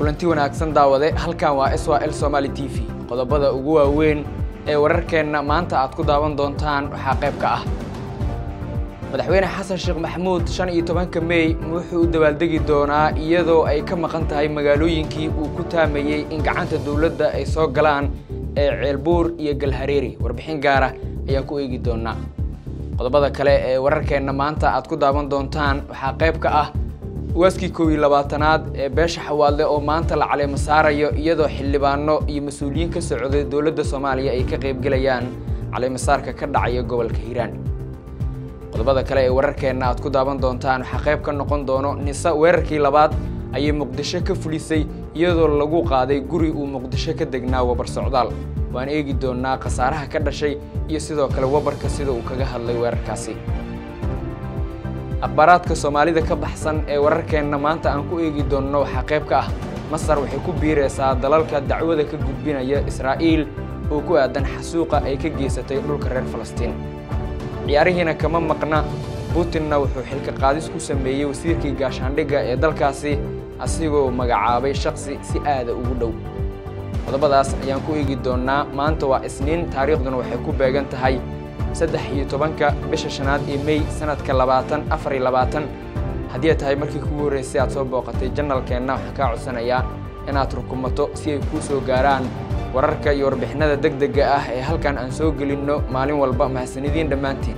kulanti wanaagsan daawade halkan waa s l somaali t v qodobada ugu waaweyn ee wararkeenna maanta aad ku daawan doontaan waxaa qayb ka ah madaxweyne xasan sheekh maxamuud shan iyo tobanka mey wuxuu u dabaaldegi doonaa iyadoo ay ka maqan tahay magaalooyinkii uu ku taamayey in gacanta dowladda ay soo galaan ee ceelbuur iyo galhareeri warbixin gaara ayaan ku eegi doonaa qodobada kale ee wararkeenna maanta aad ku daawan doontaan waxaa qayb ka ah waaskii kow iyo labaatanaad ee beesha xawaadle oo maanta la caleemo saarayo iyadoo xildhibaano iyo mas-uuliyiin ka socday dowladda soomaaliya ay ka qaybgelayaan caleemasaarka ka dhacaya gobolka hiiraan qodobada kale ee wararkeenna aad ku daawan doontaan waxaa qayb ka noqon doono nisa weerarkii labaad ayay muqdisho ka fulisay iyadoo lagu qaaday guri uu muqdisho ka degnaa wabar socdaal waan eegi doonaa khasaaraha ka dhashay iyo sidoo kale wabarka sida uu kaga hadlay weerarkaasi akhbaaraadka soomaalida ka baxsan ee wararkeenna maanta aan ku eegi doonno waxaa qayb ka ah masar waxay ku biiraysaa dalalka dacwada ka gudbinaya israa'iil oo ku aadan xasuuqa ay ka geysatay dhulka reer falastiin ciyaarihiina kama maqna putinna wuxuu xilka qaadis ku sameeyey wasiirkii gaashaandhigga ee dalkaasi asigoo magacaabay shaksi si aada ugu dhow qodobadaas ayaan ku eegi doonnaa maanta waa isniin taariikhduna waxay ku beegan tahay saddex iyo tobanka bisha shanaad ee mey sanadka labaatan afar iyo labaatan haddii ay tahay markii kugu horreysay aad soo booqatay janalkeenna waxaan kaa codsanayaa inaad rukumato si ay kuu soo gaaraan wararka iyo warbixinada deg dega ah ee halkan aan soo gelinno maalin walba mahadsanidin dhammaantiin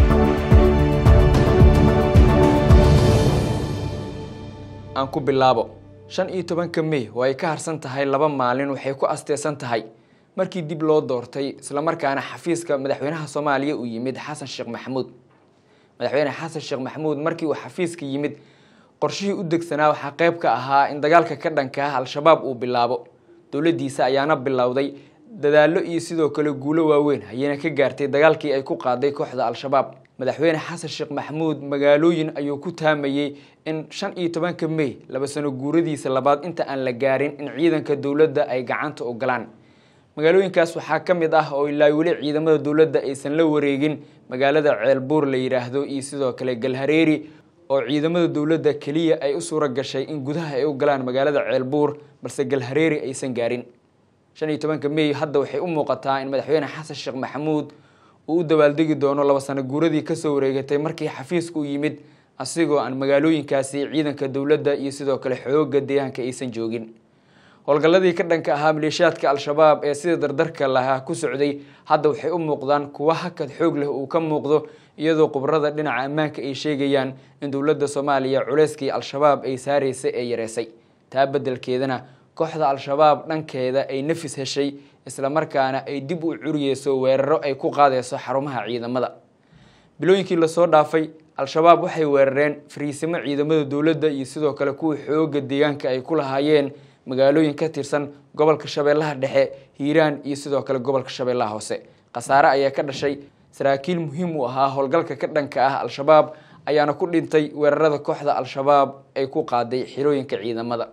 aan ku bilaabo shan iyo tobanka mey oo ay ka harsan tahay laba maalin waxay ku asteysan tahay markii dib loo doortay islamarkaana xafiiska madaxweynaha soomaaliya uu yimid xasan sheekh maxamuud madaxweyne xasan sheekh maxamuud markii uu xafiiska yimid qorshihii u degsanaa waxaa qayb ka ahaa in dagaalka ka dhanka ah al-shabaab uu bilaabo dowladdiisa ayaana bilowday dadaallo iyo sidoo kale guulo waaweyn ayayna ka gaartay dagaalkii ay ku qaaday kooxda al-shabaab madaxweyne xasan sheekh maxamuud magaalooyin ayuu ku taamayey in shan iyo tobanka mey laba sano guuradiisa labaad inta aan la gaarin in ciidanka dowladda ay gacanta u galaan magaalooyinkaas waxaa ka mid ah oo ilaa weli ciidamada dowladda aysan la wareegin magaalada ceelbuur la yidhaahdo iyo sidoo kale galhareeri oo ciidamada dowladda keliya ay u suura gashay in gudaha ay u galaan magaalada ceelbuur balse galhareeri aysan gaarin shan iyo tobanka mey hadda waxay u muuqataa in madaxweyne xasan sheekh maxamuud uu u dabaaldegi doono laba sano guuradii kasoo wareegatay markii xafiiska u yimid asigoo aan magaalooyinkaasi ciidanka dowladda iyo sidoo kale xooga deegaanka aysan joogin howlgalladii ka dhanka ahaa maleeshiyaadka al-shabaab ee sida dardarka lahaa ku socday hadda waxay u muuqdaan kuwa hakad xoog leh uu ka muuqdo iyadoo khubrada dhinaca ammaanka ay sheegayaan in dowladda soomaaliya culeyskii al-shabaab ay saaraysay ee yareysay taa beddelkeedana kooxda al-shabaab dhankeeda ay nafis heshay islamarkaana ay dib u curiyeyso weeraro ay ku qaadayso xarumaha ciidamada bilooyinkii lasoo dhaafay al-shabaab waxay weerareen fariisimo ciidamada dowladda iyo sidoo kale kuwii xooga deegaanka ay ku lahaayeen magaalooyin ka tirsan gobolka shabeellaha dhexe hiiraan iyo sidoo kale gobolka shabeellaha hoose khasaare ayaa ka dhashay saraakiil muhiim u ahaa howlgalka ka dhanka ah al-shabaab ayaana ku dhintay weerarada kooxda al-shabaab ay ku qaaday xirooyinka ciidamada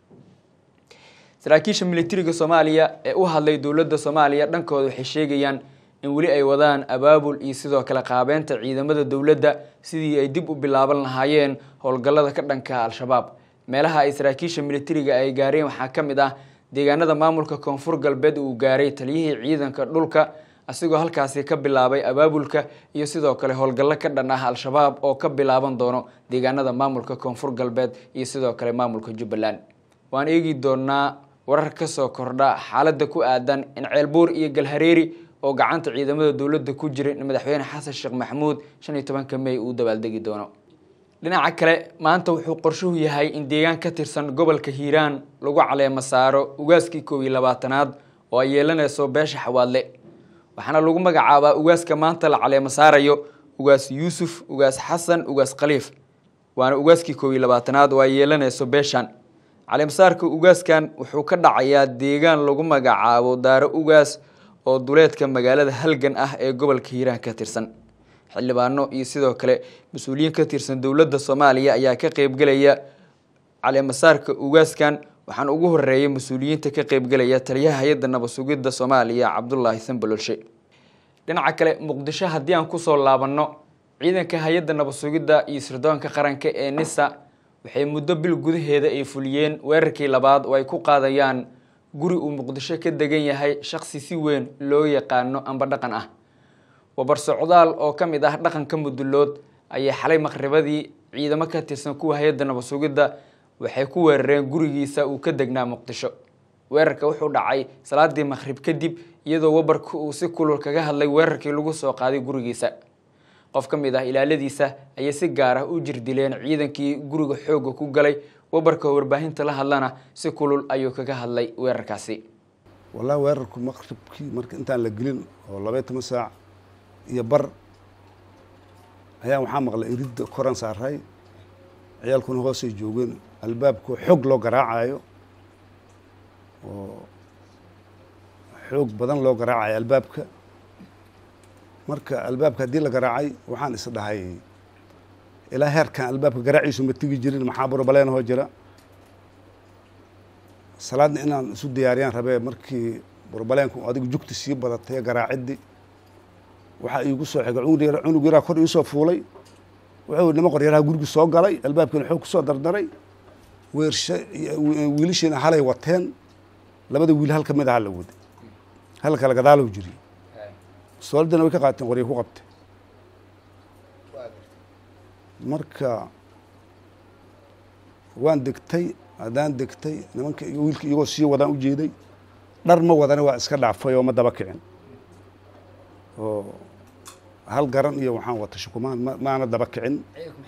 saraakiisha militariga soomaaliya ee u hadlay dowladda soomaaliya dhankooda waxay sheegayaan in weli ay wadaan abaabul iyo sidoo kale qaabeynta ciidamada dowladda sidii ay dib u bilaaban lahaayeen howlgallada ka dhanka al-shabaab meelaha ay saraakiisha militariga ay gaareen waxaa ka mid ah deegaanada maamulka koonfur galbeed uu gaaray taliyihii ciidanka dhulka asigoo halkaasi ka bilaabay abaabulka iyo sidoo kale howlgallo ka dhan ah al-shabaab oo ka bilaaban doono deegaanada maamulka koonfur galbeed iyo sidoo kale maamulka jubbaland waan eegi doonaa warar kasoo kordha xaaladda ku aadan in ceelbuur iyo galhareeri oo gacanta ciidamada dowladda ku jira in madaxweyne xasan sheekh maxamuud shan iyo tobanka mey uu dabaaldegi doono dhinaca kale maanta wuxuu qorshuhu yahay in deegaan ka tirsan gobolka hiiraan lagu caleemo saaro ugaaskii kow iyo labaatanaad oo ay yeelanayso beesha xawaadle waxaana lagu magacaabaa ugaaska maanta la caleemo saarayo ugaas yuusuf ugaas xasan ugaas khaliif waana ugaaskii kow iyo labaatanaad oo ay yeelanayso beeshan caleemasaarka ugaaskan wuxuu ka dhacayaa deegaan lagu magacaabo daaro ugaas oo duleedka magaalada halgan ah ee gobolka hiiraan ka tirsan xildhibaano iyo sidoo kale mas-uuliyiin ka tirsan dowladda soomaaliya ayaa ka qeybgelaya caleemasaarka ugaaskan waxaana ugu horeeya mas-uuliyiinta ka qeybgelaya taliyaha hay-adda nabad sugidda soomaaliya cabdulaahi sanbalolshe dhinaca kale muqdisho haddii aan kusoo laabanno ciidanka hay-adda nabad sugidda iyo sirdoonka qaranka ee nisa waxay muddo bil gudaheeda ay fuliyeen weerarkii labaad oo ay ku qaadayaan guri uu muqdisho ka degan yahay shaqsi si weyn loo yaqaano amba dhaqan ah wabar socdaal oo ka mid ah dhaqanka mudulood ayay xalay maqribadii ciidamo ka tirsan kuwa hay-adda nabad sugidda waxay ku weerareen gurigiisa uu ka degnaa muqdisho weerarka wuxuu dhacay salaadii maqhrib kadib iyadoo wabarka uu si kulul kaga hadlay weerarkii lagu soo qaaday gurigiisa qof ka mid ah ilaaladiisa ayay si gaar ah u jirdileen ciidankii guriga xoogga ku galay wabarka warbaahinta la hadlana si kulul ayuu kaga hadlay weerarkaasi wallahi weerarku maqribkii marka intaan la gelin oo labaiy toban saac iyo bar ayaan waxaa maqlay iridda koran saaray ciyaalkuna hoosay joogeen albaabkoo xoog loo garaacayo oo xoog badan loo garaacayo albaabka marka albaabka haddii la garaacay waxaan is dhahay ilaa heerkan albaabka garaaciisu ma tegi jirin maxaa burbaleen hoo jira salaadna inaan isu diyaariyaan rabee markii burbaleenku adigu jugti sii badatay garaaciddi waxaa iigu soo xigay cunug yaraa kor iisoo fuulay wuxuu nima qoryaraha gurigi soo galay albaabkiina xoog kusoo dardaray weersha wiilashiina halay wateen labada wiil hal ka mid aha la waday hal kale gadaalow jiri soolidana way ka qaateen qorya ku qabtay marka waan degtay haddaan degtay nimanka wiilka iyagoo sii wadaan u jeeday dhar ma wadana waa iska dhaafay oo ma daba kicin oo hal garan iyo waxaan wata shukumaan ma maana daba kicin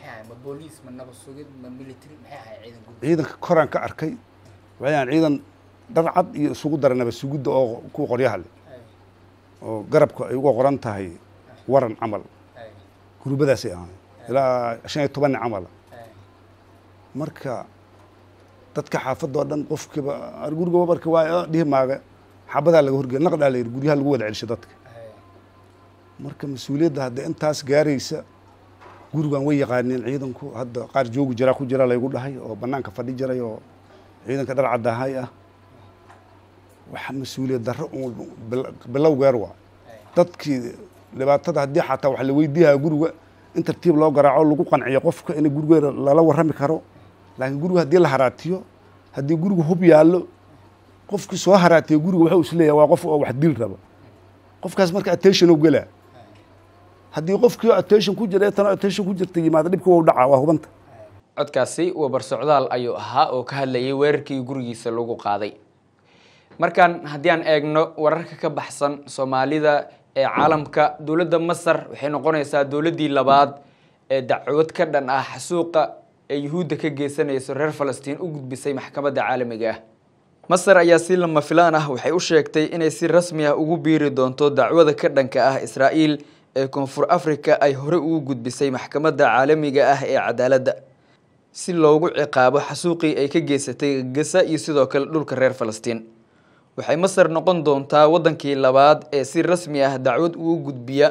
ciidanka koraan ka arkay waxayaan ciidan dhar cad iyo isugu dara naba sugidda oo kuwa qoryaha leh oo garabka ay uga qoran tahay waran camal gurubadaasay ahayn ilaa shan iyo tobanni camala marka dadka xaafadoo dhan qofkiiba guriga wabarka waa dhihi maaga xabadaa laga horgeya naqdaa la yidhi guryaha lagu wada celisho dadka marka mas-uuliyadda hadda intaas gaaraysa gurigan way yaqaaneen ciidanku hadda qaar joogi jiraa ku jira laygu dhahay oo banaanka fadhi jiray oo ciidanka dhar caddahay ah waxa mas-uuliyad darro un bilow geer waa dadkii dhibaatada haddii xataa wax la weydiiyaa guriga in tartiib loo garaaco lagu qanciyo qofka in gurigeeda lala warrami karo laakiin guriga haddii la haraatiyo haddii guriga hub yaallo qofkii soo haraatiya guriga waxuu isleeyahay waa qof oo wax dil raba qofkaas marka attention oo gelaa haddii qofkii attention ku jira tana attention ku jirta yimaada dhibka wau dhacaa waa hubanta codkaasi wabar socdaal ayuu ahaa oo ka hadlayay weerarkii gurigiisa lagu qaaday markaan haddii aan eegno wararka ka baxsan soomaalida ee caalamka dowladda masar waxay noqonaysaa dowladdii labaad ee dacwad ka dhan ah xasuuqa ee yuhuudda ka geysanayso reer falastiin u gudbisay maxkamadda caalamiga ah masar ayaa si lama filaan ah waxay u sheegtay inay si rasmi ah ugu biiri doonto dacwada ka dhanka ah israa'iil ee koonfur africa ay horey ugu gudbisay maxkamadda caalamiga ah ee cadaaladda si loogu ciqaabo xasuuqii ay ka geysatay gasa iyo sidoo kale dhulka reer falastiin waxay masar noqon doontaa waddankii labaad ee si rasmi ah dacwad ugu gudbiya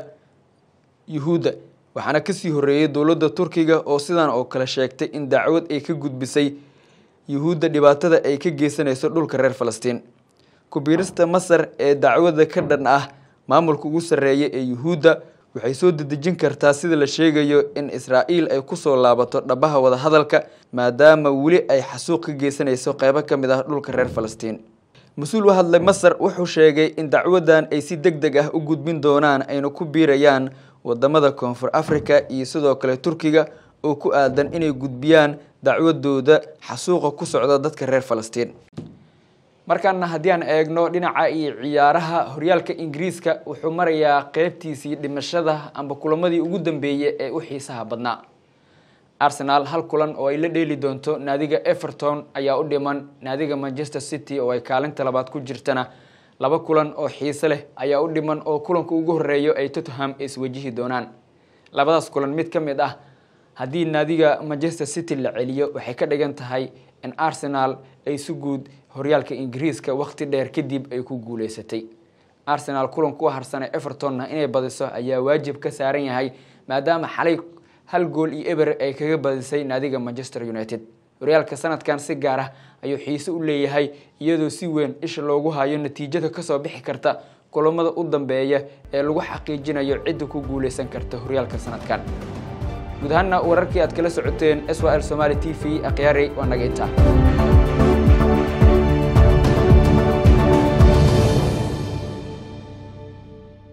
yuhuudda waxaana kasii horreeyey dowladda turkiga oo sidan oo kale sheegtay in dacwad ay ka gudbisay yuhuudda dhibaatada ay ka geysanayso dhulka reer falastiin kubiirista masar ee dacwada ka dhan ah maamulka ugu sarreeya ee yuhuudda waxay soo dedejin kartaa sida la sheegayo in israa'iil ay kusoo laabato dhabaha wadahadalka maadaama weli ay xasuuq ka geysanayso qeybo ka mid ah dhulka reer falastiin mas-uul u hadlay masar wuxuu sheegay in dacwadan ay si deg deg ah u gudbin doonaan ayna ku biirayaan wadamada koonfur africa iyo sidoo kale turkiga oo ku aadan inay gudbiyaan dacwadooda xasuuqa ku socda dadka reer falastiin markaana haddii aan eegno dhinaca iyo ciyaaraha horyaalka ingiriiska wuxuu marayaa qeybtiisii dhimashada amba kulamadii ugu dambeeyey ee u xiisaha badnaa arsenal hal kulan oo ay la dheeli doonto naadiga everton ayaa u dhiman naadiga manchester city oo ay kaalinta labaad ku jirtana laba kulan oo xiise leh ayaa u dhiman oo kulanka ugu horeeyo ay tottenham iswajihi doonaan labadaas kulan mid ka mid ah haddii naadiga manchester city la celiyo waxay ka dhigan tahay in arsenal ay si guud horyaalka ingiriiska waqti dheer kadib ay ku guuleysatay arsenal kulanku harsane evertonna inay badiso ayaa waajib ka saaran yahay maadaama xalay hal gool iyo eber ay kaga badisay naadiga manchester united horyaalka sanadkan si gaar ah ayuu xiise u leeyahay iyadoo si weyn isha loogu hayo natiijada kasoo bixi karta kulamada u dambeeya ee lagu xaqiijinayo cidda ku guuleysan karta horyaalka sanadkan guud ahaanna wararkii aad kala socoteen s l somaali t v akhyaari waa naga intaa